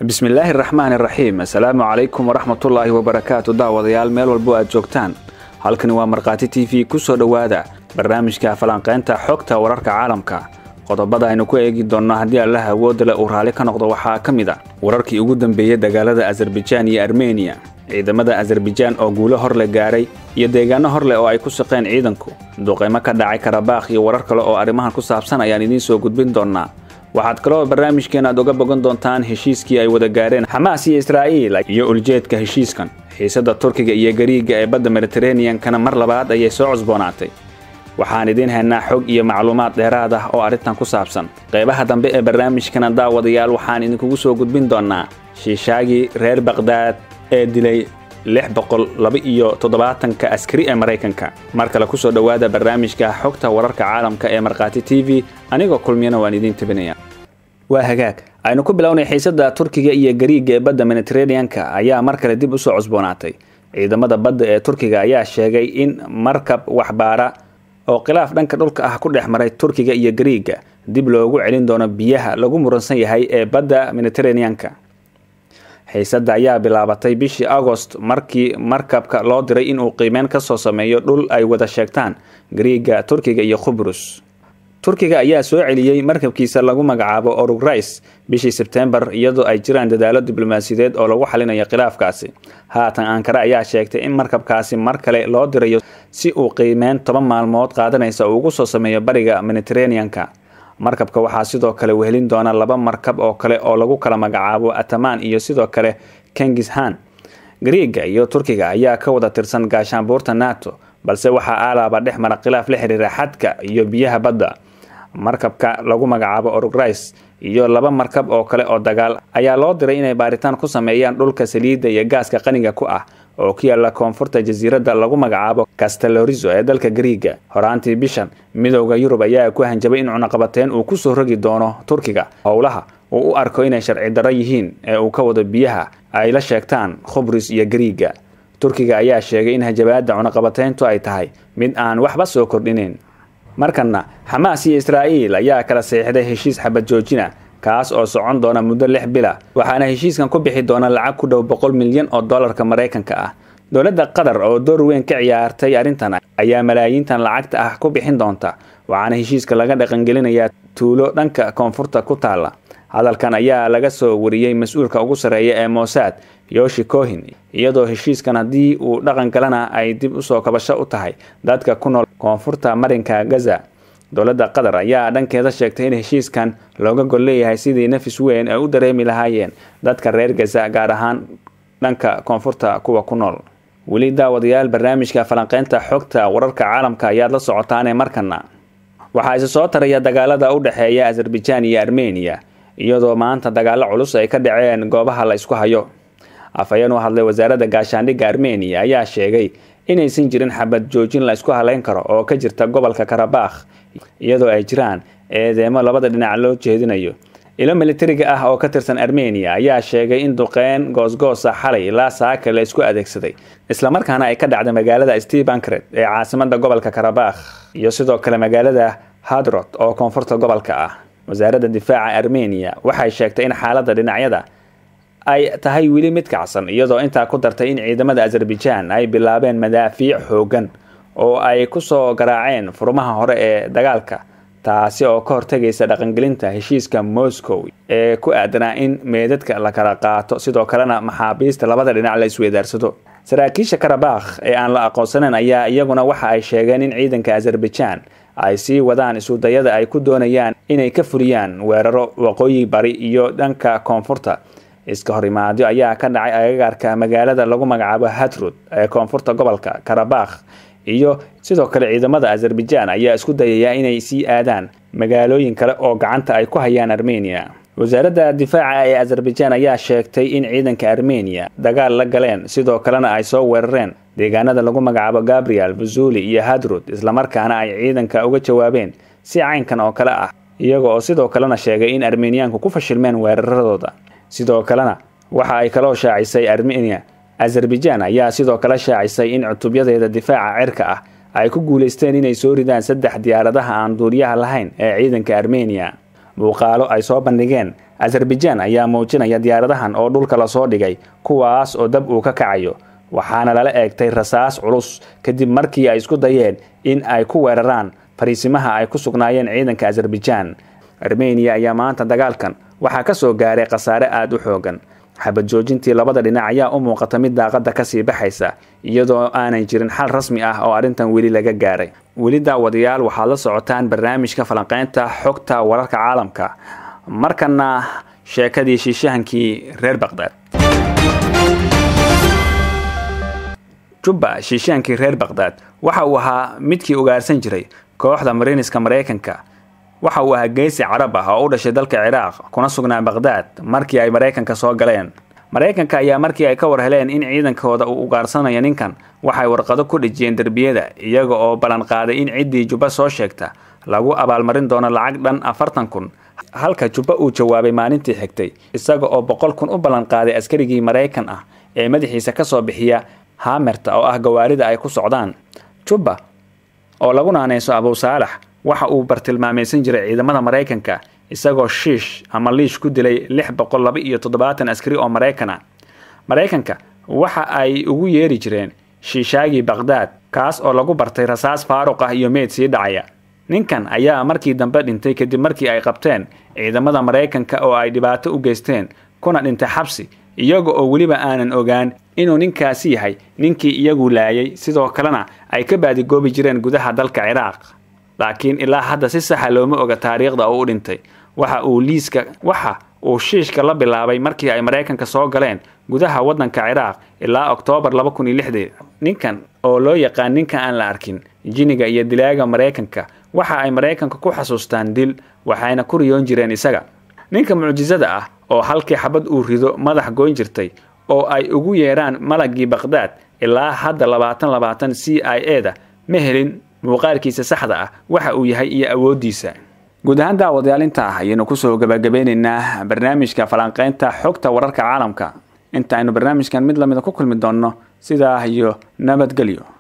bismillaahi raxmaan iraxiim assalaamu calaykum waraxmatullaahi wabarakaatu daawadayaal meel walbo aad joogtaan halkani waa markhaati t v ku soo dhowaada barnaamijka falanqaynta xogta wararka caalamka qodobada aynu ku eegi doonno haddii allaha awoodda leh uu raalli ka noqdo waxaa ka mid a wararkii ugu dambeeyey dagaalada azarbajaan iyo armeniya ciidamada azarbajaan oo guulo hor le gaaray iyo deegaano hor leh oo ay ku shaqeen ciidanku duqaymo ka dhacay karabaakh iyo warar kale oo arrimahan ku saabsan ayaan idiin soo gudbin doonnaa waxaad kaloo barnaamijkeen aad uga bogan doontaan heshiiskii ay wada gaareen xamaas iyo israa'iil iyo uljeedka heshiiskan xiisadda turkiga iyo gariiga ee badda mediteraneankana mar labaad ayay soo cusboonaatay waxaan idiin haynaa xog iyo macluumaad dheeraad ah oo arrintan ku saabsan qaybaha dambe ee barnaamijkana daawadayaal waxaan idinkugu soo gudbin doonnaa shiishaagii reer bakdaad ee dilay lix boqol laba iyo toddobaatanka askari ee maraykanka mar kale ku soo dhowaada barnaamijka xogta wararka caalamka ee markhaati t v anigoo kulmiyana waan idiin tabinaya waa hagaag aynu ku bilownay xiisadda turkiga iyo gariiga ee badda mediteraneanka ayaa mar kale dib usoo cusboonaatay ciidamada badda ee turkiga ayaa sheegay in markab waxbaara oo khilaaf dhanka dhulka ah ku dhex maray turkiga iyo gariiga dib loogu celin doono biyaha lagu muransan yahay ee badda mediteraneanka xiisadda ayaa bilaabatay bishii agost markii markabka loo diray inuu qiimeyn ka soo sameeyo dhul ay wada sheegtaan gariiga turkiga iyo khubrus turkiga ayaa soo celiyey markabkiisa lagu magacaabo orugrais bishii sebtembar iyadoo ay jiraan dadaalo diblomaasiyadeed oo lagu xalinayo khilaafkaasi haatan ankara ayaa sheegtay in markabkaasi mar kale loo dirayo si uu qiimeyn toban maalmood qaadanaysa uu ugu soo sameeyo bariga mediteraneanka markabka waxaa sidoo kale wehelin doona laba markab oo kale oo lagu kala magacaabo ataman iyo sidoo kale kengishan gariiga iyo turkiga ayaa ka wada tirsan gaashaanbuurta nato balse waxaa aalaaba dhex mara khilaaf la xiriira xadka iyo biyaha badda markabka lagu magacaabo orugrais iyo laba markab oo kale oo dagaal ayaa loo diray inay baaritaan ku sameeyaan dhulka saliidda iyo gaaska qaniga ku ah oo ku yaala koonfurta jasiiradda lagu magacaabo castelorizo ee dalka gariiga horaantii bishan midowda yurub ayaa ku hanjabay in cunaqabateyn uu kusoo rogi doono turkiga howlaha uu u arko inay sharci darro yihiin ee uu ka wado biyaha ay la sheegtaan khubris iyo gariiga turkiga ayaa sheegay in hajabaadda cunaqabateyntu ay tahay mid aan waxba soo kordhinayn markanna xamaas iyo israa'iil ayaa kala seexday heshiis xabad joojina kaas oo socon doona muddo lix bila waxaana heshiiskan ku bixi doona lacag ku dhow boqol milyan oo dollarka maraykanka ah dowladda qatar oo door weyn ka ciyaartay arrintan ayaa malaayiintan lacagta ah ku bixin doonta waxaana heshiiska laga dhaqangelinayaa tuulo dhanka koonfurta ku taalla hadalkan ayaa laga soo wariyey mas-uulka ugu sarreeya ee mossad yoshi cohin iyadoo heshiiskan haddii uu dhaqan galana ay dib usoo kabasho u tahay dadka ku nool koonfurta marinka gaza dowladda qatar ayaa dhankeeda sheegtay in heshiiskan looga gol leeyahay sidii nafis weyn ay u dareemi lahaayeen dadka reer gaza gaar ahaan dhanka koonfurta kuwa ku nool weli daawadayaal barnaamijka falanqeynta xogta wararka caalamka ayaad la socotaanee markana waxaa isa soo taraya dagaalada u dhexeeya azarbajaan iyo armeniya iyadoo maanta dagaalo culus ay ka dhaceen goobaha la isku hayo afhayeen u hadlay wasaaradda gaashaandhigga armeniya ayaa sheegay inaysan jirin xabad joojin la isku haleyn karo oo ka jirta gobolka karabakh iyadoo ay jiraan eedeemo labada dhinac loo jeedinayo ilo militariga ah oo ka tirsan armeniya ayaa sheegay in duqeyn goosgoosa xalay ilaa saaka la isku adeegsaday islamarkaana ay ka dhacday magaalada stebankred ee caasimada gobolka karabakh iyo sidoo kale magaalada hadrot oo koonfurta gobolka ah wasaaradda difaaca armeniya waxay sheegtay in xaaladda dhinacyada ay tahay weli mid kacsan iyadoo intaa ku dartay in ciidamada azarbajaan ay bilaabeen madaafiic xoogan oo ay kusoo garaaceen furmaha hore ee dagaalka taasi oo ka hortegaysa dhaqangelinta heshiiska moscow ee ku aadanaa in meedadka la kala qaato sidoo kalena maxaabiista labada dhinac la isweydaarsado saraakiisha karabakh ee aan la aqoonsaneyn ayaa iyaguna waxa ay sheegeen in ciidanka azarbajaan ay sii wadaan isudayada ay ku doonayaan inay ka fuliyaan weeraro waqooyi bari iyo dhanka koonfurta iska horimaadyo ayaa ka dhacay agagaarka magaalada lagu magacaabo hatrud ee koonfurta gobolka karabakh iyo sidoo kale ciidamada azarbajaan ayaa isku dayaya inay sii aadaan magaalooyin kale oo gacanta ay ku hayaan armeniya wasaaradda difaaca ee azarbajaan ayaa sheegtay in ciidanka armeniya dagaal la galeen sidoo kalena ay soo weerareen deegaanada lagu magacaabo gabriel vazuli iyo hadrud islamarkaana ay ciidanka uga jawaabeen si caynkan oo kale ah iyaga oo sidoo kalena sheegay in armeniyaanku ku fashilmeen weeraradooda sidoo kalena waxa ay kaloo shaacisay armeniya azarbajaan ayaa sidoo kale shaacisay in cutubyadeeda difaaca cirka ah ay ku guulaysteen inay soo ridaan saddex diyaaradaha aan duuriyaha lahayn ee ciidanka armeniya muuqaalo ay soo bandhigeen azerbaijan ayaa muujinaya diyaaradahan oo dhulka lasoo dhigay kuwaas oo dab uu ka kacayo waxaana lala eegtay rasaas culus kadib markii ay isku dayeen in ay ku weeraraan fariisimaha ay ku sugnaayeen ciidanka azerbaijan armeniya ayaa maanta dagaalkan waxaa ka soo gaaray khasaare aada u xoogan xabad joojintii labada dhinac ayaa u muuqata mid daaqada kasii baxaysa iyadoo aanay jirin xal rasmi ah oo arrintan weli laga gaaray weli daawadayaal waxaad la socotaan barnaamijka falanqeynta xogta wararka caalamka markana sheekadii shiishahankii reer baqdaad jubba shiishaankii reer baqdaad waxa uu ahaa midkii ugaarsan jiray kooxda mariiniska maraykanka waxa uu ahaa geesi carab ah oo u dhashay dalka ciraaq kuna sugnaa baqdaad markii ay maraykanka soo galeen maraykanka ayaa markii ay ka war heleen in ciidankooda uu ugaarsanayo ninkan waxay warqado ku dhejiyeen derbiyada iyaga oo ballan qaaday in ciddii jubba soo sheegta lagu abaalmarin doono lacag dhan afartan kun halka jubba uu jawaabay maalintii xigtay isaga oo boqol kun u ballan qaaday askarigii maraykan ah ee madaxiisa kasoo bixiya hamerta oo ah gawaarida ay ku socdaan jubba oo lagu naaneyso abu saalax waxa uu bartilmaamaysan jiray ciidamada maraykanka isagoo shiish ama liish ku dilay lix boqol laba iyo toddobaatan askari oo maraykan ah maraykanka waxa ay ugu yeeri jireen shiishaagii baqdaad kaas oo lagu bartay rasaas faaruq ah iyo meyd sii dhacaya ninkan ayaa markii dambe dhintay kadib markii ay qabteen ciidamada maraykanka oo ay dhibaato u geysteen kuna dhintay xabsi iyaga oo weliba aanan ogaan inuu ninkaasi yahay ninkii iyagu laayay sidoo kalena ay ka baadigoobi jireen gudaha dalka ciraaq laakiin ilaa hadda si saxa looma oga taariikhda uu u dhintay waxa uu liiska waxa uu shiishka la bilaabay markii ay maraykanka soo galeen gudaha waddanka ciraaq ilaa oktoobar laba kun iyo lixdii ninkan oo loo yaqaan ninka aan la arkin jiniga iyo dilaaga maraykanka waxa ay maraykanka ku xasuustaan dil waxayna ku riyoon jireen isaga ninka mucjisada ah oo halkii xabad uu rido madax goyn jirtay oo ay ugu yeeraan malagii baqdaad ilaa hadda labaatan labaatan c i e da ma helin muuqaalkiisa saxda ah waxa uu yahay iyo awooddiisa guud ahaan daawadayaal inta ah ayaynu kusoo gabagabeynaynaa barnaamijka falanqeynta xogta wararka caalamka inta aynu barnaamijkan mid lamida ku kulmi doonno sidaa iyo nabadgelyo